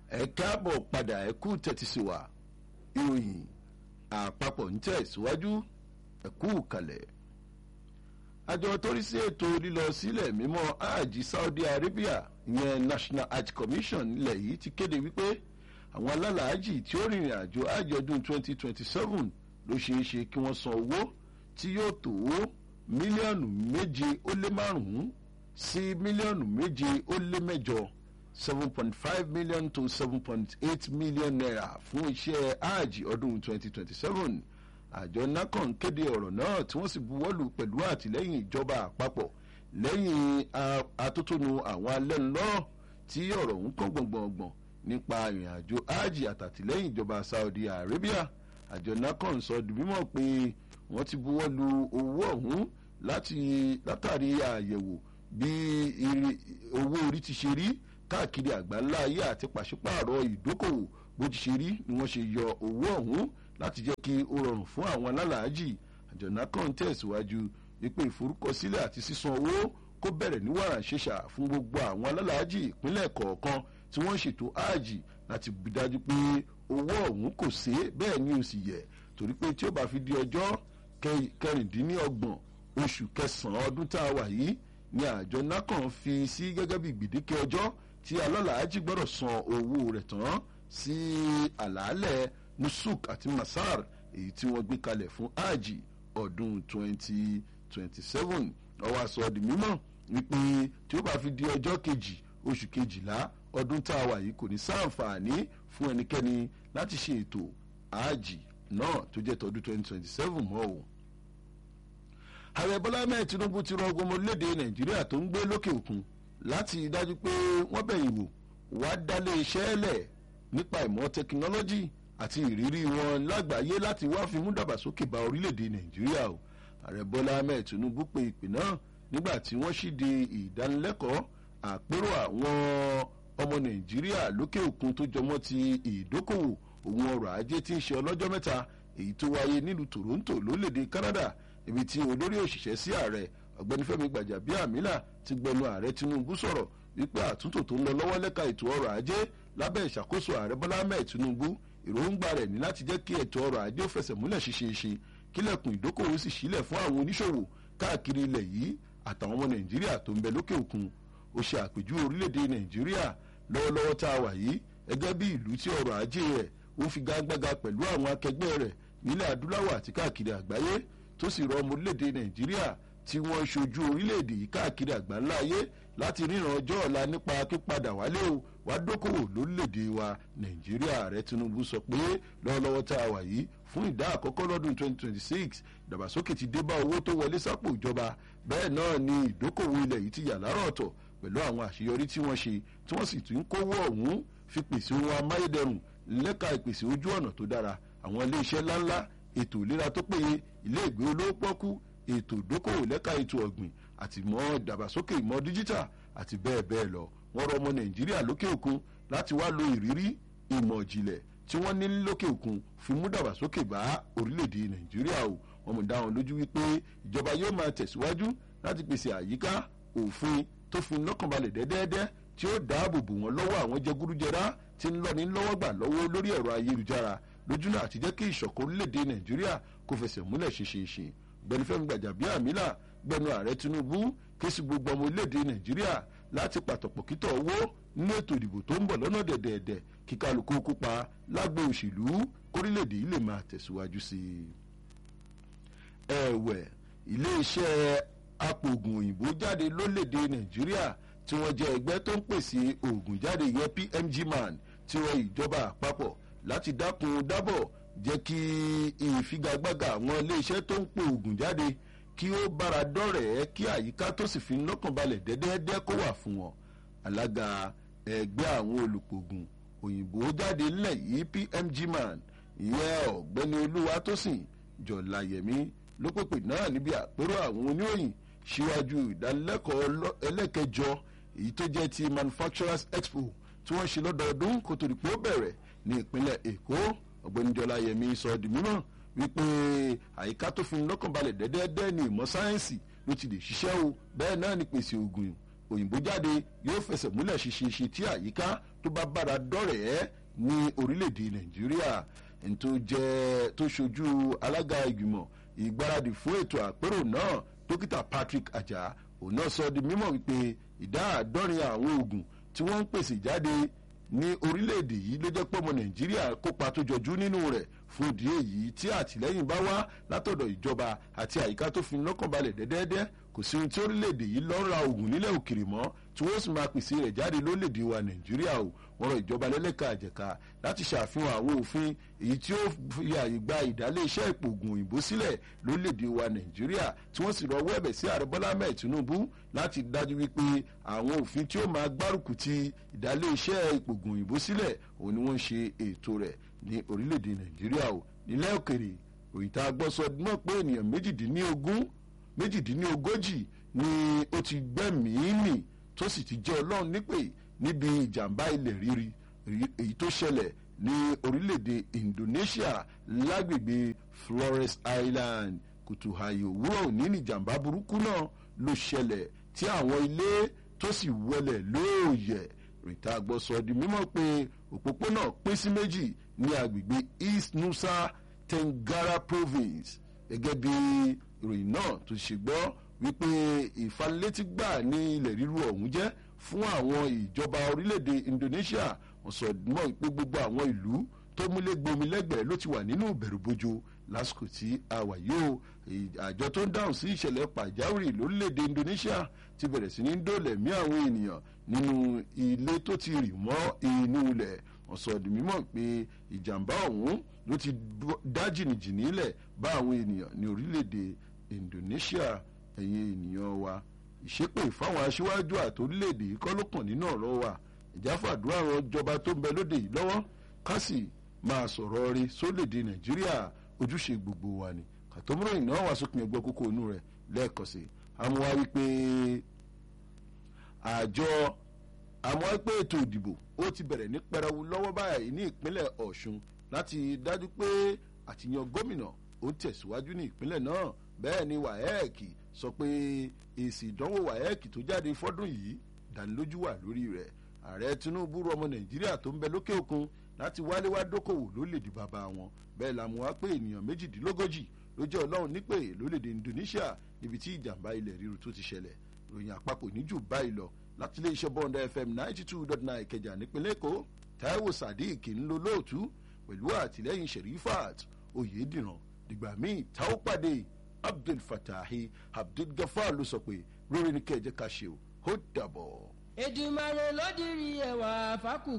ẹ káàbọ̀ padà ẹ kú tẹ́tí sí wa ìròyìn àpapọ̀ ń tẹ̀ síwájú ẹ kú kalẹ̀. àjọ tó rí sí ètò lílọ sílẹ̀ mímọ́ hajj Saudi Arabia ìyẹn National Hajj Commission nílẹ̀ yìí ti kéde wípé àwọn alálàájì tí ó rìnrìn àjò hajj ọdún 2027 ló ṣeé ṣe kí wọ́n san owó tí yóò tó mílíọ̀nù méje ó lé márùn-ún sí mílíọ̀nù méje ó lé mẹ́jọ seven point five million to seven point eight million naira fún iṣẹ́ hajj ọdún twenty twenty seven àjọ nacon kéde ọ̀rọ̀ náà tí wọ́n sì buwọ́lù pẹ̀lú àtìlẹ́yìn ìjọba àpapọ̀ lẹ́yìn atótónu àwọn alẹ́nulọ́rọ̀ tí ọ̀rọ̀ ń kàn gbọ̀ngbọ̀ngbọ̀n nípa ìrìn àjò hajj àtàtìlẹ́yìn ìjọba Saudi Arabia àjọ nacon sọ di mímọ̀ pé wọ́n ti buwọ́lù owó ọ̀hún láti látàrí àyẹ̀wò bí owó orí ti ṣe rí káàkiri àgbáńlá ayé àti pàṣípààrọ̀ ìdókòwò bó ti ṣe rí ni wọ́n ṣe yọ owó ọ̀hún láti jẹ́ kí ó rọrùn fún àwọn alálàájì àjọ̀nà kan tẹ̀síwájú wípé ìforúkọsílẹ̀ àti sísan owó kó bẹ̀rẹ̀ ní wàrà ṣẹṣà fún gbogbo àwọn alálàájì ìpínlẹ̀ kọ̀ọ̀kan tí wọ́n ṣètò áàjì láti bí dájú pé owó ọ̀hún kò sé bẹ́ẹ̀ ni ò sì yẹ torí pé tí ó bá fi di ọjọ́ kẹrìndínlọ́gbọ̀n oṣù kẹsàn-án ọdún tá a wà yìí ni àjọ nacon fi sí gẹ́gẹ́ bí gbèdéke ọjọ́ tí alálàájì gbọ́dọ̀ san owó rẹ̀ tán sí àlàálẹ̀ nusuk àti masar èyí tí wọ́n gbé kalẹ̀ fún hajj ọdún 2027 ọwọ́ aṣọ di mímọ́ wípé tí ó bá fi di ọjọ́ kejì oṣù kejìlá ọdún tá a wà yìí kò ní sáǹfààní fún ẹnikẹ́ni láti ṣe ètò hajj náà tó jẹ́ tọdún 2027 mọ́ o ààrẹ bọ́lá mẹ́ẹ̀ tinubu ti rọ ọgbọ́n ọmọlédè nàìjíríà tó ń gbé lókè òkun láti dájú pé wọ́n bẹ̀yìn wò wá dálé iṣẹ́ lẹ̀ nípa ìmọ̀ tẹkinọ́lọ́jì àti ìrírí wọn lágbàáyé láti wá fi mú dàgbàsókè bá orílẹ̀-èdè nàìjíríà o ààrẹ bọ́lá mẹ́ẹ̀ tinubu pe ìpè náà nígbà tí wọ́n ṣíde ìdánilẹ́kọ̀ọ́ àpérò àwọn ọmọ nàìjíríà lókè òkun tó jọmọ́ ti ìdókòwò òun ọrọ̀ ajé tí ń ṣe ọlọ́jọ́ mẹ́ta èyí tó wáyé nílùú toronto lórílẹ̀-èdè canada ibi tí olórí òṣìṣẹ́ sí ààrẹ ọ̀gbẹ́ni fẹ́mi gbàjàbíàmílà ti gbẹnu ààrẹ tinubu sọ̀rọ̀ wípé àtúntò tó ń lọ lọ́wọ́ lẹ́ka ètò ọrọ̀ ajé lábẹ́ ìṣàkóso ààrẹ bọ́lá ahmed tinubu èròǹgbà rẹ̀ ní láti jẹ́ kí ètò ọrọ̀ ajé ó fẹsẹ̀ múlẹ̀ ṣeéṣeéṣe kílẹ̀kùn ìdókòwò sì sílẹ̀ fún àwọn oníṣòwò káàkiri ilẹ̀ yìí àtàwọn ọmọ nàìjíríà tó ń bẹ lókè òkun ó ṣe àpèjúwe orílẹ̀-èdè nàìjíríà lọ́wọ́lọ́wọ́ tá a wà yìí gẹ́gẹ́ bí ìlú tí ọrọ̀ ajé rẹ̀ ó fi gágbága pẹ̀lú àwọn akẹgbẹ́ rẹ̀ nílẹ̀ adúláwọ̀ àti káàkiri àgbáyé tó sì rọ ọmọ orílẹ̀-èdè nàìjíríà tí wọ́n ṣojú orílẹ̀-èdè yìí káàkiri àgbáńlá ayé láti ríran ọjọ́ ọ̀la nípa pípadà wálé o wá dókòwò lórílẹ̀-èdè wa nàìjíríà ààrẹ tinubu sọ pé lọ́wọ́lọ́wọ́ tá a wà yìí fún ìdá àkọ́kọ́ lọ́dún 2026 ìdàgbàsókè ti dé bá owó tó wọlé sápò ìjọba bẹ́ẹ̀ náà ni ìdókòwò ilẹ̀ yìí ti yà lárọ̀ ọ̀tọ̀ pẹ̀lú àwọn àṣeyọrí tí wọ́n ṣe tí wọ́n sì tún ń kówó ọ̀hún fi pèsè ohun amáyédẹrùn lẹ́ka ìpèsè ojú ọ̀nà tó dára àwọn ilé iṣẹ́ ńláńlá ètò ìlera tó péye ilé ìgbé olówó pọ́kú ètò ìdókòwò lẹ́ka ètò ọ̀gbìn àti ìmọ̀ ìdàgbàsókè ìmọ̀ díjítà àti bẹ́ẹ̀ bẹ́ẹ̀ lọ wọ́n rọ ọmọ nàìjíríà lókè òkun láti wá lo ìrírí ìmọ̀ ìjìnlẹ̀ tí wọ́n ní lókè òkun fi mú dàgbàsókè bá orílẹ̀-èdè nàìjíríà o wọ́n mú dá wọn lójú wípé ìjọba yóò máa tẹ̀síwájú láti pèsè àyíká òfin tó fi lọ́kànbalẹ̀ dẹ́dẹ́dẹ́ tí ó dáàbò bò wọ́n lọ́wọ́ àwọn jẹgúdújẹrá tí ń lọ́ni lọ́wọ́ gbà lọ́wọ́ lórí ẹ̀rọ ayélujára lójúnà àti jẹ́ kí ìṣọ̀kan orílẹ̀-èdè nàìjíríà kó fẹsẹ̀ múlẹ̀ ṣeéṣeéṣe gbẹ̀nu fẹ́mi gbàjàbíàmílà gbẹ̀nu ààrẹ tinubu ké sí gbogbo ọmọ orílẹ̀-èdè nàìjíríà láti pàtàkì kítọ̀ owó nínú ètò ìdìbò tó ń bọ̀ lọ́nà dẹ̀dẹ̀ẹ̀dẹ̀ kí kálukú kópa lágbo òṣèlú kórílẹ̀-èdè yìí lè máa tẹ̀síwájú sí i. ẹ̀wẹ̀ iléeṣẹ́ apòògùn òyìnbó jáde lórílẹ̀-èdè nàìjíríà tí wọ́n jẹ́ ẹgbẹ́ tó ń pèsè oògùn jáde yẹ pmg man tí wọ́n ìjọba àpapọ̀ láti dákun dábọ̀ jẹ́ kí ìfigagbága àwọn iléeṣẹ́ tó ń po oògùn jáde kí ó bára dọ́rẹ̀ẹ́ kí àyíká tó sì fi lọ́kàn balẹ̀ dẹ́dẹ́dẹ́ kó wà fún wọn. alága ẹgbẹ́ àwọn olùpògùn òyìnbó jáde ńlẹ̀ yìí pmg man ìyẹn ọ̀gbẹ́ni olúwatósìn jọ̀láyẹ̀mí ló pèpè náà níbi àpérò àwọn oníròyìn síwájú ìdánilẹ́kọ̀ọ́ ẹlẹ́kẹjọ èyí tó jẹ́ ti manufacturers expo tí wọ́n ṣe lọ́dọọdún kó tó di pé ó bẹ̀rẹ̀ ní ìpínlẹ̀ èkó ọ̀gbẹ́ni jọláyẹ̀mí sọ di mímọ́ wípé àyíká tó fi lọ́kàn balẹ̀ dẹ́dẹ́dẹ́ ní ìmọ̀ sáyẹ́ǹsì ló ti lè ṣiṣẹ́ o bẹ́ẹ̀ náà ni pèsè oògùn òyìnbó jáde yóò fẹsẹ̀ múlẹ̀ ṣiṣeṣe tí àyíká tó bá bára dọ́rẹ̀ẹ́ ní orílẹ̀-èdè nàìjíríà ẹni tó jẹ́ tó ṣojú alága ìgbìmọ̀ ìgbáradì fún ètò àpérò náà dókítà patrick ajá òun náà sọ di mímọ̀ wípé ìdá àádọ́rin àwọn oògùn tí wọ́n ń pèsè jáde ní orílẹ̀-èdè yìí ló jẹ́ pé ọmọ nàìjíríà kópa tó jọjú nínú rẹ̀ fún ìdí èyí tí àtìlẹ́yìn bá wá látọ̀dọ̀ ìjọba àti àyíká tó fi lọ́kàn balẹ̀ dẹ́dẹ́dẹ́ kò sí ohun tí orílẹ̀-èdè yìí lọ́ ra oògùn nílẹ̀ òkèrè mọ́ tí wọ́n sì máa pèsè rẹ̀ jáde lórílẹ̀-èdè wa nàìjíríà o wọ́n rọ ìjọba lẹ́lẹ́ka àjẹká láti ṣàfihàn àwọn òfin èyí tí ó fi àyè gba ìdálé iṣẹ́ ìpògùn òyìnbó sílẹ̀ lórílẹ̀-èdè wa nàìjíríà tí wọ́n sì rọwọ́ ẹ̀bẹ̀ sí ààrẹ bọ́lá mẹ́ẹ̀ tinubu láti dájú wípé àwọn òfin tí ó máa gbárùkù ti ìdálé iṣẹ́ ìpògùn òyìnbó sílẹ̀ òun ni wọ́n ń ṣe ètò rẹ̀ ní orílẹ̀-èdè nàìjíríà o nílẹ̀ òkèrè òyìntà gbọ́sọ náà pé ènìyàn méjìdínlógún méjìdínlógójì ni ó ti gbẹ́mìí mì tó sì ti jẹ́ ọlọ́run nípè níbi ìjàmbá ilẹ̀ rírí èyí tó ṣẹlẹ̀ ní orílẹ̀-èdè indonesia lágbègbè flores island kùtùhàyè òwúrọ̀ òní ní ìjàmbá burúkú náà ló ṣẹlẹ̀ tí àwọn ilé tó sì wọlẹ̀ lóòyẹ̀ rìtà gbọ́sọ di mímọ́ pé òpópónà pín sí méjì ní agbègbè east nusa tengara province gẹ́gẹ́ bí ìròyìn náà tó ṣe gbọ́ wípé ìfanilétí gbà ní ilẹ̀ ríru ọ̀hún jẹ́ fún àwọn ìjọba orílẹ̀-èdè indonesia wọ́n sọ mọ́ pé gbogbo àwọn ìlú tó múlé gbomi lẹ́gbẹ̀ẹ́ ló ti wà nínú ìbẹ̀rùbojo lásìkò tí a wà yóò àjọ tó ń dáhùn sí ìṣẹ̀lẹ̀ pàjáwìrì lórílẹ̀‐èdè indonesia ti bẹ̀rẹ̀ sí ní dóòlẹ̀ mí àwọn ènìyàn nínú ilé tó ti rì mọ́ inú ilẹ̀ wọ́n sọ di mímọ̀ pé ìjàmbá ọ̀hún ló ti dá jìnnìjìnnì lẹ̀ bá àwọn ènìyàn ní orílẹ̀‐èdè indonesia ẹ̀yin ènìyàn wa ìṣépè fáwọn aṣíwájú àti orílẹ̀‐èdè yìí kọ́ ló kàn nínú ọ̀rọ̀ wa ìjáfàdúrà àwọn ìjọba tó ń bẹ lóde yìí lọ́wọ́ ká sì máa sọ̀rọ̀ rí sólèdè nàìjíríà ojúṣe gbogbo wa ni kàtọ́múrò iná wà sópin ẹgbẹ́ kókó inú rẹ̀ lẹ́ẹ̀kan sí àmúwá wípé àjọ àmúwá wípé ètò ìdìbò ó ti bẹ̀rẹ̀ ní pẹrẹwu lọ́wọ́ báyìí ní ìpínlẹ̀ ọ̀ṣun láti dájú pé àtìyàn gómìnà ó ń tẹ̀síwájú ní ìpínlẹ̀ náà bẹ́ẹ̀ ni waec sọ pé èsì ìdánwò waec tó jáde fọ́dún yìí dánilójú wà lórí rẹ̀ ààrẹ tinubu rọ ọmọ nàìjíríà tó ń bẹ lókè òkun láti wálé wá dókòwò lórílẹ̀‐èdè bàbá wọn bẹ́ẹ̀ la mú wá pé ènìyàn méjìdínlógójì ló jẹ́ ọlọ́run nípè lórílẹ̀‐èdè indonesia níbi tí ìjàmbá ilẹ̀ ríru tó ti ṣẹlẹ̀ ròyìn àpapọ̀ níjù báyìí lọ láti ilé iṣẹ́ bọ́ńdà fm ninety two dot nine ìkẹjà nípínlẹ̀ èkó taiwo sadiq ń lo lóòtú pẹ̀lú àtìlẹ́yìn sherifat oyediran dìgbà míì táwọn pàdé abdul fatahi abdul gafar ló sọ pé lórí ní kẹjẹ ká ṣe ó dàbọ̀. èdùmàrè ló dirí ẹwà fákù